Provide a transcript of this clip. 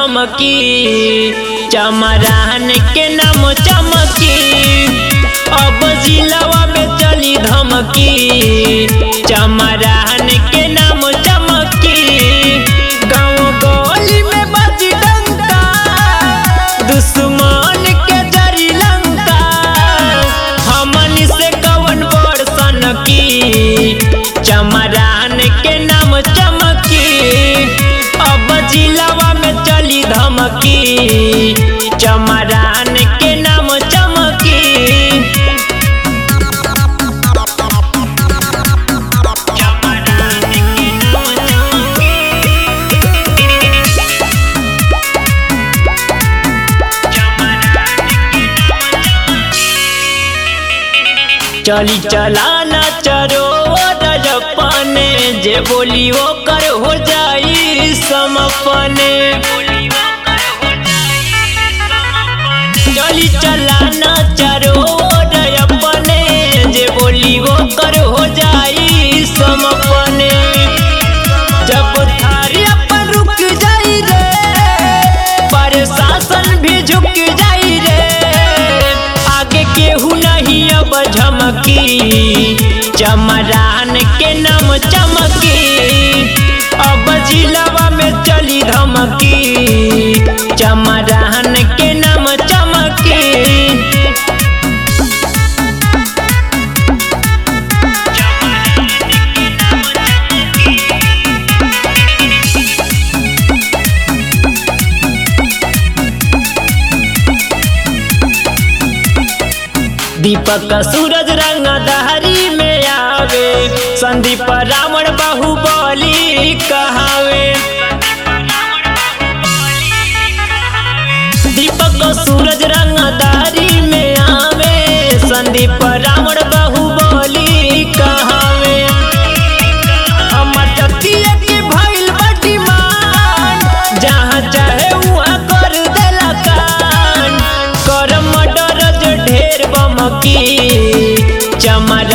धमकी चमरान के नाम चमकी अब जिलावा में चली धमकी चमरान के नाम चमकी गाँव गली में बजी डंका दुश्मन के जरी लंका हमन से कवन बड़ सनकी चमरान के नाम चमकी अब जिलावा में चली धमकी चमरान के नाम चमकी चली चलाना चरो रजपने जे बोली वो कर हो जाई समपने चली चलाना चरो रजपने जे बोली वो कर हो जाई समपने जब थारी अपन रुक जाई रे प्रशासन भी झुक जाई रे आगे केहू नहीं अब झमकी चमरान के नाम चमकी अब जिलावा में चली धमकी चमरान के नाम चमकी दीपक सूरज रंग दहरी में आवे संदीप रावण बाहुबली कहावे दीपक सूरज रंग दहरी में आवे संदीप रावण बाहुबली कहावे हमर जतिया के भइल बड़ी मान जहाँ चाहे वहाँ कर देला कान कर मर्डर जो ढेर बमकी चमर